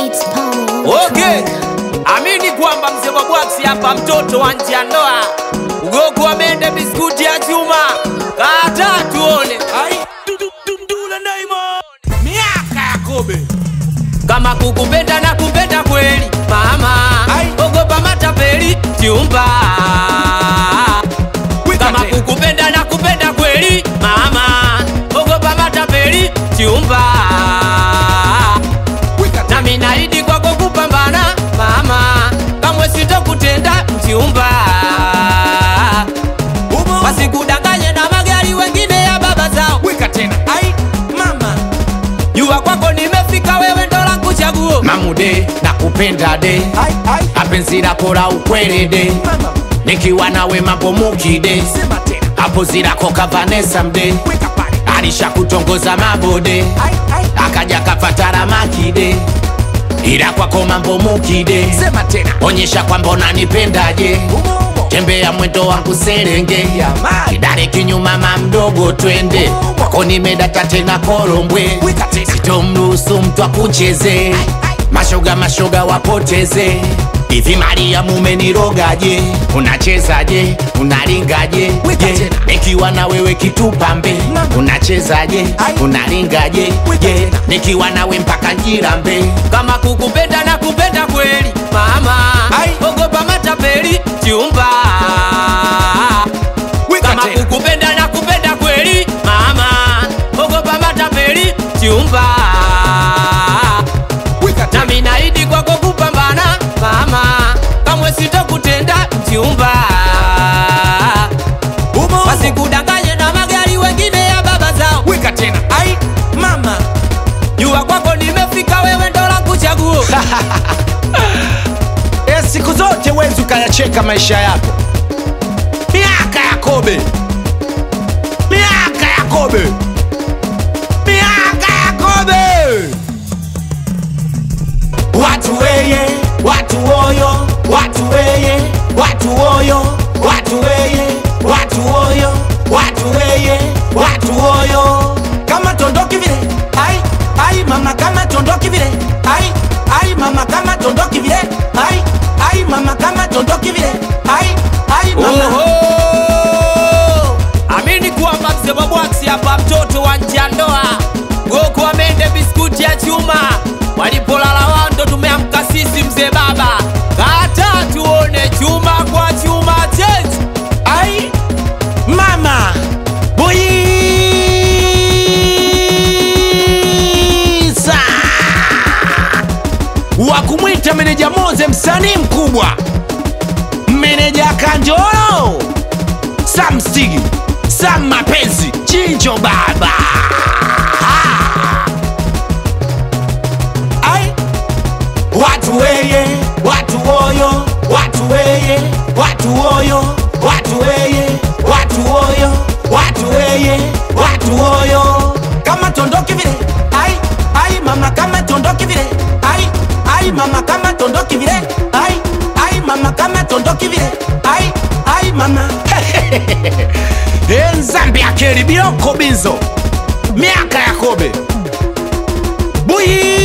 It's Paul. Okay, amini kwamba mzee wa bwaksi hapa, mtoto wa nje ya ndoa, ugogo wa mende, biskuti ya chuma, kata tuone miaka ya kobe kama kukupenda na kupenda kweli mama, ogopa matapeli chumba. Kama kukupenda na kupenda kweli mama, ogopa matapeli chumba. nami naidi kwako kupambana mama, kamwe sitokutenda mchumba, wasikudanganye na magari wengine ya baba zao. wika tena ai mama Jua kwako nimefika, wewe ndo langu chaguo. mamude nakupenda de ai ai apenzi lako la ukweli de mama nikiwa nawe mambo mukide sema tena hapo zilako kavanesa mde wika pale alisha kutongoza mabode ai ai akaja kafatara makide ila kwako mambo mukide sema tena onyesha kwamba unanipendaje umo umo tembea mwendo wangu serenge Jamani. kidare kinyuma mamdogo twende kwako nimedata tena korombwe Wika tena. sitomruhusu mtu akucheze mashoga mashoga wapoteze hivi maria mumenirogaje unachezaje unaringaje Wika Je, tena. nikiwa na wewe kitupambe Mama. unachezaje Ai. unaringaje Wika Je, tena. nikiwa nawe mpaka njirambe Kama kukupenda na kupenda kweli mama, Ai. ogopa matapeli chumba. wika Kama tena kukupenda na kupenda kweli mama, ogopa matapeli chumba. wika tena nami naidi kwako kupambana mama, kamwe sitokutenda mchumba, umo umo wasikudanganye na magari wengine ya baba zao. wika tena ai mama Jua kwako nimefika, wewe ndo langu chaguo. e, siku zote wezi ukayacheka maisha yako miaka ya kobe miaka ya kobe miaka ya kobe watu weye watu oyo watu weye watu oyo watu weye watu oyo watu weye watu oyo kama tondoki vile ai ai mama kama tondoki vile ai ai mama kama tondoki vile ai ai mama kama tondoki vile ai ai mama Oho! Amini kwamba mzee wa bwaksi hapa, mtoto wa nje ya ndoa, goko amende biskuti ya chuma, walipolala wando tumeamka sisi, mzee baba, kata tuone chuma kwa chuma chezi ai mama buyiza wa kumwita meneja moze msanii mkubwa meneja kanjoro sam stigi sam mapenzi chinjo baba ai watu weye watu oyo watu weye watu oyo watu weye watu oyo watu weye watu oyo kama tondoki vile ai ai mama kama tondoki vile ai ai mama kama tondoki vile ai ai mama kama tondoki vile ai ai mama enzambi akeli biloko bizo miaka ya kobe buyi